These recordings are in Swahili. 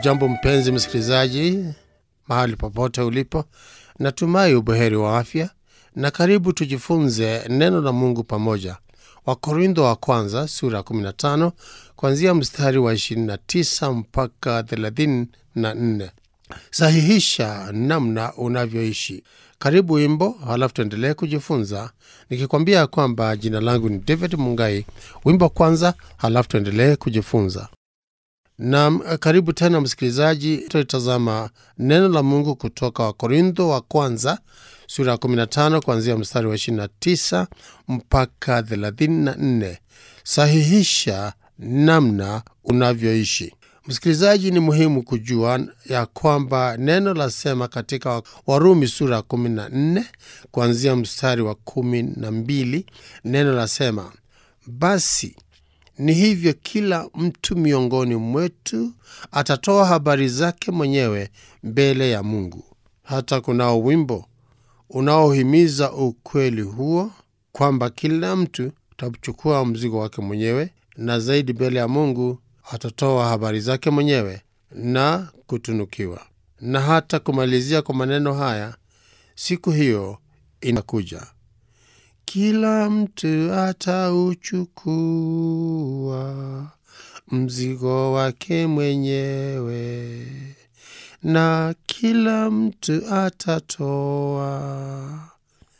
Hujambo mpenzi msikilizaji, mahali popote ulipo, natumai ubuheri wa afya na karibu tujifunze neno la Mungu pamoja. Wakorintho wa kwanza sura ya 15 kuanzia mstari wa 29 mpaka 34. Sahihisha namna unavyoishi. Karibu wimbo, halafu tuendelee kujifunza, nikikwambia kwamba jina langu ni David Mungai. Wimbo kwanza, halafu tuendelee kujifunza. Nam, karibu tena msikilizaji, tutalitazama neno la Mungu kutoka Wakorintho wa kwanza sura ya 15 kuanzia mstari wa 29 mpaka 34. Sahihisha namna unavyoishi. Msikilizaji, ni muhimu kujua ya kwamba neno lasema katika Warumi sura ya 14 kuanzia mstari wa 12, neno lasema basi ni hivyo kila mtu miongoni mwetu atatoa habari zake mwenyewe mbele ya Mungu. Hata kunao wimbo unaohimiza ukweli huo kwamba kila mtu atachukua mzigo wake mwenyewe, na zaidi mbele ya Mungu atatoa habari zake mwenyewe na kutunukiwa. Na hata kumalizia kwa maneno haya, siku hiyo inakuja kila mtu atauchukua mzigo wake mwenyewe, na kila mtu atatoa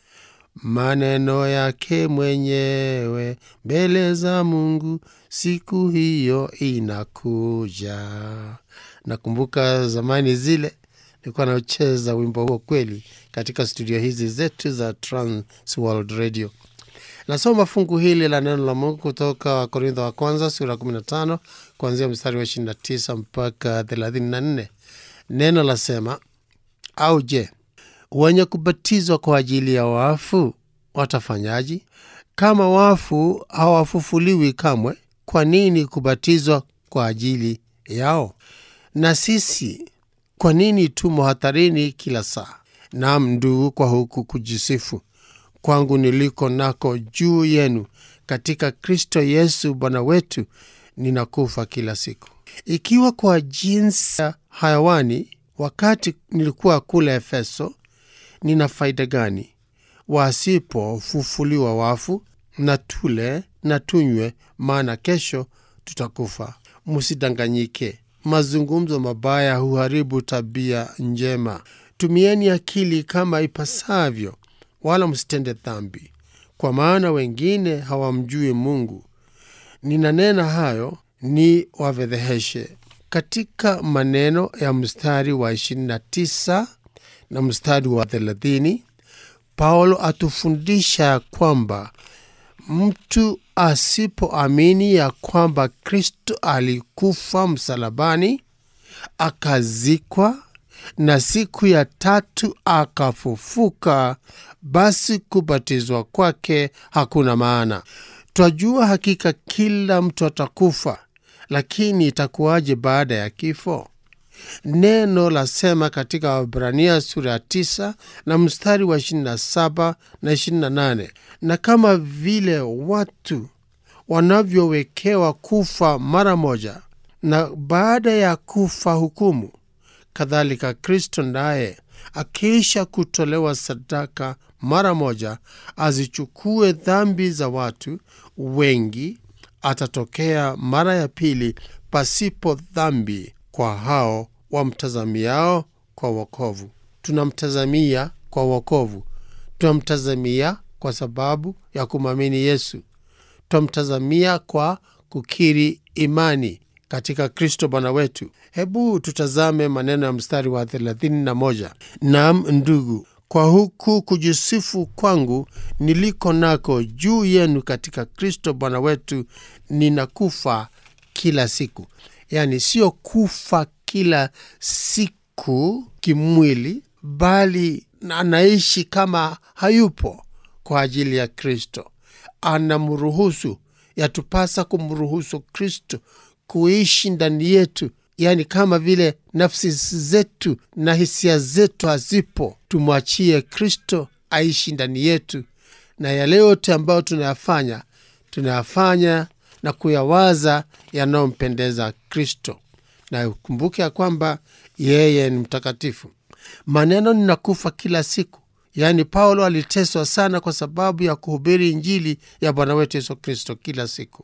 maneno yake mwenyewe mbele za Mungu. Siku hiyo inakuja. Nakumbuka zamani zile nilikuwa naucheza wimbo huo kweli katika studio hizi zetu za Trans World Radio. Nasoma fungu hili la neno la Mungu kutoka Wakorintho wa kwanza sura 15 kuanzia mstari wa 29 mpaka 34. Neno lasema, au je, wenye kubatizwa kwa ajili ya wafu watafanyaji? Kama wafu hawafufuliwi kamwe, kwa nini kubatizwa kwa ajili yao? Na sisi kwa nini tumo hatarini kila saa? Naam ndugu, kwa huku kujisifu kwangu niliko nako juu yenu katika Kristo Yesu Bwana wetu, ninakufa kila siku. Ikiwa kwa jinsi ya hayawani wakati nilikuwa kule Efeso, nina faida gani? Wasipofufuliwa wafu, na tule na tunywe, maana kesho tutakufa. Msidanganyike, mazungumzo mabaya huharibu tabia njema. Tumieni akili kama ipasavyo, wala msitende dhambi, kwa maana wengine hawamjui Mungu. Ninanena hayo ni wavedheheshe. Katika maneno ya mstari wa 29 na mstari wa 30, Paulo atufundisha ya kwamba mtu asipoamini ya kwamba Kristo alikufa msalabani, akazikwa na siku ya tatu akafufuka, basi kubatizwa kwake hakuna maana. Twajua hakika kila mtu atakufa, lakini itakuwaje baada ya kifo? Neno lasema katika Waebrania sura ya 9 na mstari wa 27 na 28, na kama vile watu wanavyowekewa kufa mara moja na baada ya kufa hukumu, kadhalika Kristo naye akiisha kutolewa sadaka mara moja azichukue dhambi za watu wengi, atatokea mara ya pili pasipo dhambi kwa hao wamtazamiao kwa wokovu. Tunamtazamia kwa wokovu, tunamtazamia kwa sababu ya kumwamini Yesu, tunamtazamia kwa kukiri imani katika Kristo Bwana wetu. Hebu tutazame maneno ya mstari wa 31. Naam ndugu, kwa huku kujisifu kwangu niliko nako juu yenu katika Kristo Bwana wetu, ninakufa kila siku. Yaani sio kufa kila siku kimwili, bali anaishi kama hayupo kwa ajili ya Kristo. Anamruhusu, yatupasa kumruhusu Kristo kuishi ndani yetu, yaani kama vile nafsi zetu na hisia zetu hazipo, tumwachie Kristo aishi ndani yetu, na yale yote ambayo tunayafanya tunayafanya na kuyawaza yanayompendeza Kristo. na ukumbuke ya kwamba yeye ni mtakatifu. Maneno ninakufa kila siku, yaani Paulo aliteswa sana kwa sababu ya kuhubiri Injili ya Bwana wetu Yesu Kristo kila siku.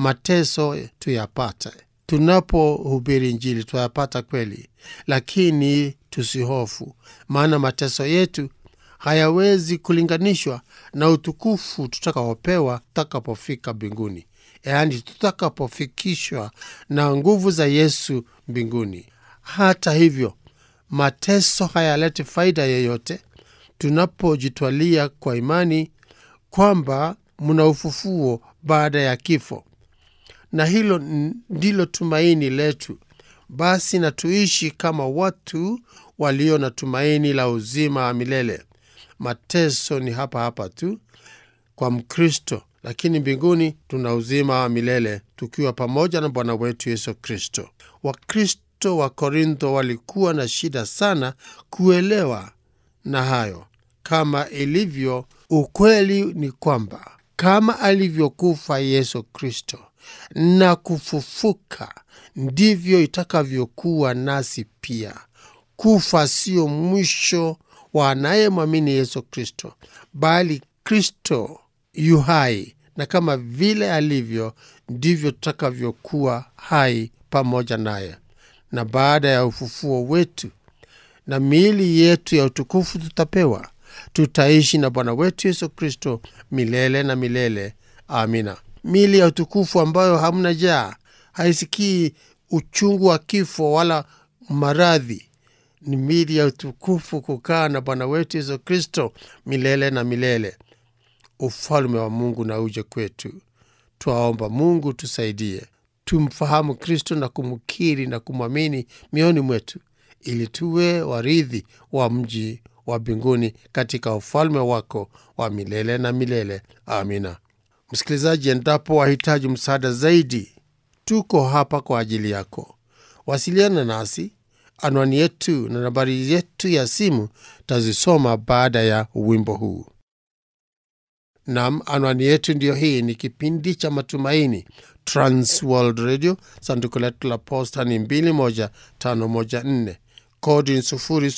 Mateso tuyapata tunapohubiri Injili, tuyapata kweli, lakini tusihofu, maana mateso yetu hayawezi kulinganishwa na utukufu tutakaopewa tutakapofika mbinguni, yaani tutakapofikishwa na nguvu za Yesu mbinguni. Hata hivyo, mateso hayaleti faida yoyote tunapojitwalia kwa imani kwamba mna ufufuo baada ya kifo, na hilo ndilo tumaini letu. Basi na tuishi kama watu walio na tumaini la uzima wa milele. Mateso ni hapa hapa tu kwa Mkristo, lakini mbinguni tuna uzima wa milele tukiwa pamoja na Bwana wetu Yesu Kristo. Wakristo wa Korintho walikuwa na shida sana kuelewa na hayo. Kama ilivyo, ukweli ni kwamba kama alivyokufa Yesu Kristo na kufufuka, ndivyo itakavyokuwa nasi pia. Kufa sio mwisho wa anayemwamini Yesu Kristo, bali Kristo yu hai, na kama vile alivyo ndivyo tutakavyokuwa hai pamoja naye. Na baada ya ufufuo wetu na miili yetu ya utukufu tutapewa, tutaishi na Bwana wetu Yesu Kristo milele na milele. Amina. Miili ya utukufu ambayo hamna jaa, haisikii uchungu wa kifo wala maradhi ni mili ya utukufu kukaa na Bwana wetu Yesu Kristo milele na milele. Ufalme wa Mungu na uje kwetu. Twaomba Mungu tusaidie, tumfahamu Kristo na kumkiri na kumwamini mioni mwetu, ili tuwe warithi wa mji wa mbinguni katika ufalme wako wa milele na milele. Amina. Msikilizaji, endapo wahitaji msaada zaidi, tuko hapa kwa ajili yako. Wasiliana nasi Anwani yetu na nambari yetu ya simu tazisoma baada ya wimbo huu. Nam, anwani yetu ndiyo hii. Ni kipindi cha Matumaini, Transworld Radio. Sanduku letu la posta ni 21514 kodi ni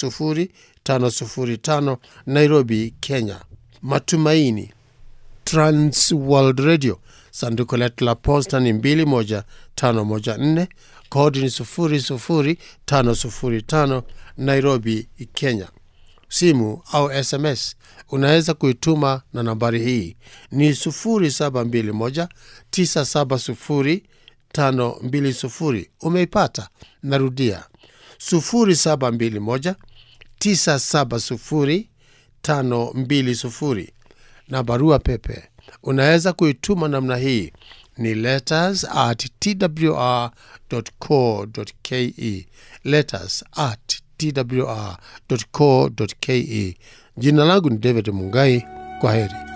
00505 Nairobi, Kenya. Matumaini, Transworld Radio. Sanduku letu la posta ni 21514 kodi ni sufuri sufuri tano sufuri tano Nairobi, Kenya. Simu au SMS unaweza kuituma na nambari hii ni sufuri saba mbili moja tisa saba sufuri tano mbili sufuri. Umeipata? Narudia, sufuri saba mbili moja tisa saba sufuri tano mbili sufuri. Na barua pepe unaweza kuituma namna hii ni letters at twr.co.ke, letters at twr.co.ke. Jina langu ni David Mungai. Kwa heri.